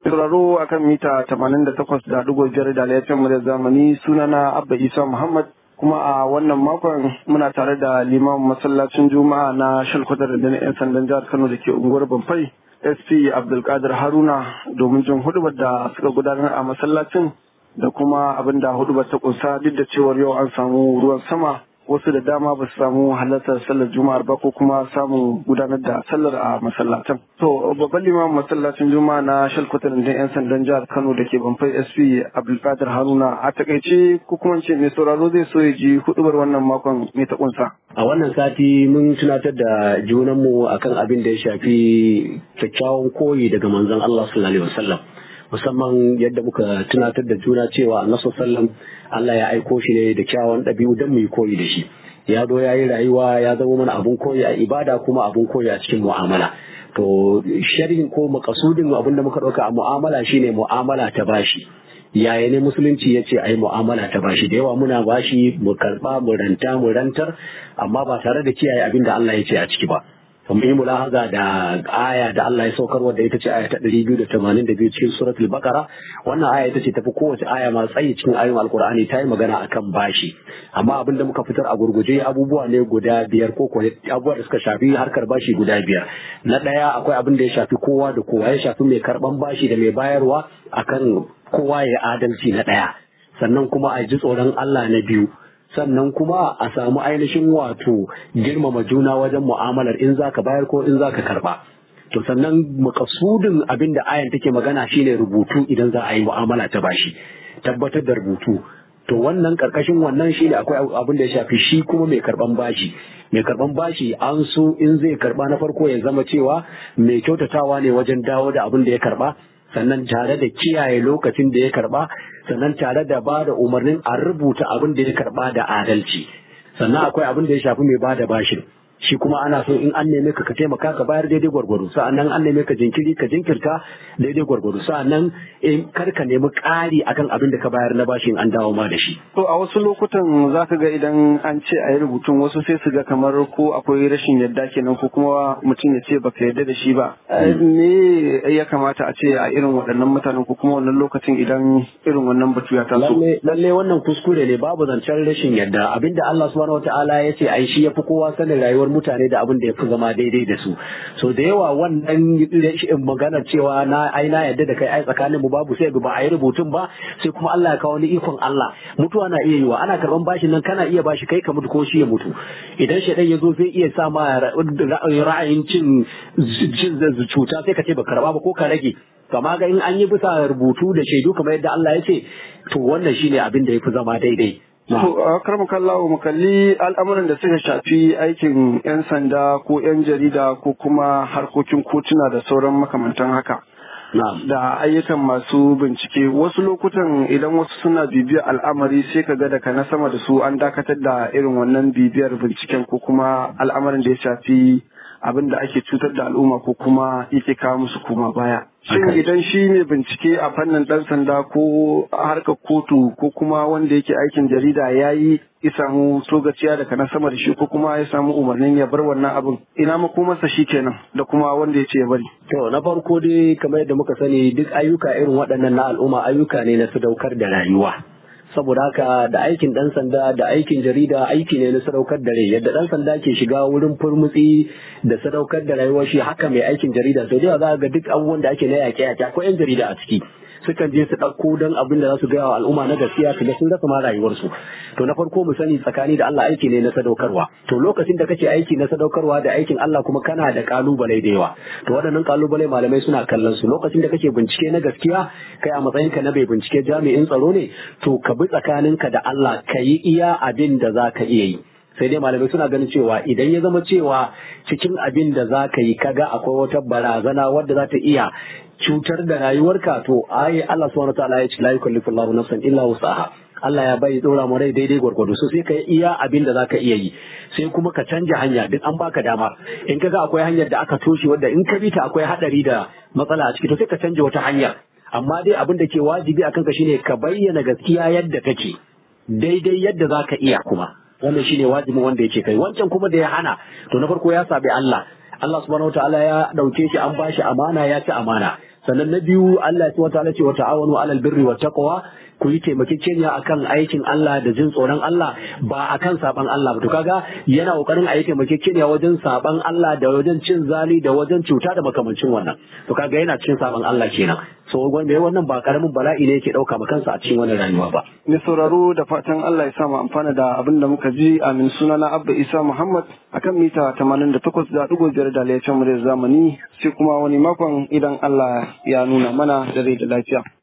sauraro akan mita 88.5 da laifin mu da zamani sunana Abba Isa Muhammad kuma a wannan makon muna tare da liman masallacin juma'a na shalkwatar da na 'yan sandan jihar Kano da ke unguwar Bamfai SP Abdulkadir Haruna domin jin hudubar da suka gudanar a masallacin da kuma abin da hudubar ta kunsa duk da cewar yau an samu ruwan sama wasu da dama ba su samu halartar sallar juma'ar ba ko kuma samun gudanar da sallar a masallatan. To babban limamin masallacin juma'a na shalkwatar da 'yan sandan jihar Kano da ke Bamfai SP Abdulkadir Haruna a takaice ko kuma ce mai sauraro zai so ya ji hudubar wannan makon mai ta kunsa. A wannan sati mun tunatar da junanmu akan abin da ya shafi kyakkyawan koyi daga manzon Allah sallallahu alaihi wasallam. musamman yadda muka tunatar da juna cewa annabi sallam Allah ya aiko shi ne da kyawun ɗabi'u don mu yi koyi da shi ya zo ya yi rayuwa ya zama mana abun koyi a ibada kuma abun koyi a cikin mu'amala to sharhin ko makasudin abin da muka ɗauka a mu'amala shine mu'amala ta bashi yaya ne musulunci ya ce a yi mu'amala ta bashi da yawa muna bashi mu karɓa mu ranta mu rantar amma ba tare da kiyaye abin da Allah ya ce a ciki ba mun yi mulahaza da aya da Allah ya saukar wadda ita ce aya ta ɗari biyu da tamanin da biyu cikin suratul bakara wannan aya ita ce tafi kowace aya masu tsayi cikin ayoyin alkur'ani ta yi magana akan bashi amma abin da muka fitar a gurguje abubuwa ne guda biyar ko kuwa abubuwa da suka shafi harkar bashi guda biyar na ɗaya akwai abin da ya shafi kowa da kowa ya shafi mai karɓan bashi da mai bayarwa akan kowa ya adalci na ɗaya sannan kuma a ji tsoron Allah na biyu sannan kuma a samu ainihin wato girmama juna wajen mu'amalar in zaka bayar ko in zaka karba to sannan makasudin abin da ayan take magana shine rubutu idan za a yi mu'amala ta bashi tabbatar da rubutu to wannan karkashin wannan shine akwai abin da ya shafi shi kuma mai karban bashi mai karban bashi an so in zai karba na farko ya zama cewa mai kyautatawa ne wajen dawo da abin da ya karba sannan tare da kiyaye lokacin da ya karba sannan tare da ba da umarnin a rubuta abin da ya karba da adalci sannan akwai abin da ya shafi mai ba da bashin shi kuma ana so in an neme ka ka taimaka ka bayar daidai gwargwado sa'annan an neme ka jinkiri ka jinkirta daidai gwargwado sa'annan in kar ka nemi ƙari akan abin da ka bayar na bashin an dawo ma da shi To a wasu lokutan za ka ga idan an ce a yi rubutun wasu sai su ga kamar ko akwai rashin yadda kenan ko kuma mutum ya ce baka yarda da shi ba. Me ya kamata a ce a irin waɗannan mutanen ko kuma wannan lokacin idan irin wannan batu ya taso. lalle lalle wannan kuskure ne babu zancen rashin yadda abinda Allah subhanahu wataala ya ce ai shi yafi kowa sanin rayuwar mutane da abin da yafi zama daidai da su so da yawa wannan rashin maganar cewa na ai na yadda da kai ai tsakanin mu babu sai ba a yi rubutun ba sai kuma Allah ya kawo ni ikon Allah mutuwa na iya yiwa ana karban bashin nan kana iya bashi kai ka mutu ko shi ya mutu idan shaidan ya zo zai iya sa ma ra'ayin cin cin cuta sai ka ce ba karba ba ko ka rage kama ga in an yi bisa rubutu da shaidu kamar yadda Allah ya ce to wannan shine abin da yafi zama daidai To a karmu kallawo mu kalli al'amuran da suka shafi aikin 'yan sanda ko 'yan jarida ko kuma harkokin kotuna da sauran makamantan haka. na'am da ayyukan masu bincike wasu lokutan idan wasu suna bibiyar al'amari sai ka ga daga na sama da su an dakatar da irin wannan bibiyar binciken ko kuma al'amarin da ya shafi abin da ake cutar da al'umma ko kuma yake kawo musu koma baya. Shin Haka. idan shi ne bincike a fannin ɗan sanda ko harkar kotu ko kuma wanda yake aikin jarida ya yi ya samu sogaciya daga na sama da shi ko kuma ya samu umarnin ya bar wannan abin ina makomarsa shi kenan da kuma wanda ya ce ya bari. To na farko dai kamar yadda muka sani duk ayyuka irin waɗannan na al'umma ayyuka ne na sadaukar da rayuwa. Saboda haka da aikin ɗan sanda da aikin jarida aiki ne na sadaukar da rai yadda ɗan sanda ke shiga wurin furmutsi da sadaukar da rayuwar shi haka mai aikin jarida sau da yawa za ga duk abubuwan da ake na yaƙe yaƙe akwai 'yan jarida a ciki. sukan je su ɗauko don abin da za su gaya wa al'umma na gaskiya su ga sun rasa ma rayuwarsu to na farko mu sani tsakani da Allah aiki ne na sadaukarwa to lokacin da kake aiki na sadaukarwa da aikin Allah kuma kana da kalubale da yawa to waɗannan kalubale malamai suna kallon su lokacin da kake bincike na gaskiya kai a matsayinka na bai bincike jami'in tsaro ne to ka bi tsakaninka da Allah ka yi iya abin da za ka iya yi sai dai malamai suna ganin cewa idan ya zama cewa cikin abin da za ka yi kaga akwai wata barazana wadda za ta iya cutar da rayuwarka to ai Allah subhanahu wataala ya ce la yukallifu Allahu nafsan illa wusaha Allah ya bai dora mu rai daidai gwargwado so sai ka yi iya abin da zaka iya yi sai kuma ka canja hanya duk an baka dama in kaga akwai hanyar da aka toshe wadda in ka bi ta akwai hadari da matsala a ciki to sai ka canja wata hanyar amma dai abin da ke wajibi akan ka shine ka bayyana gaskiya yadda take daidai yadda zaka iya kuma wannan shine wajibin wanda yake kai wancan kuma da ya hana to na farko ya sabi Allah Allah subhanahu wataala ya dauke shi an bashi amana ya ci amana sannan na biyu Allah ya wata ce wa ta'awanu alal birri wa taqwa ku yi taimakekeniya akan aikin Allah da jin tsoron Allah ba akan saban Allah ba to kaga yana kokarin a yi taimakekeniya wajen saban Allah da wajen cin zali da wajen cuta da makamancin wannan to kaga yana cikin saban Allah kenan so wanda wannan ba karamin bala'i ne yake dauka ma kansa a cikin wannan rayuwa ba Mai sauraro da fatan Allah ya sa mu amfana da abin da muka ji amin sunana Abba Isa Muhammad akan mita 88.5 da laifin mu da zamani sai kuma wani makon idan Allah ya nuna mana da rai da lafiya.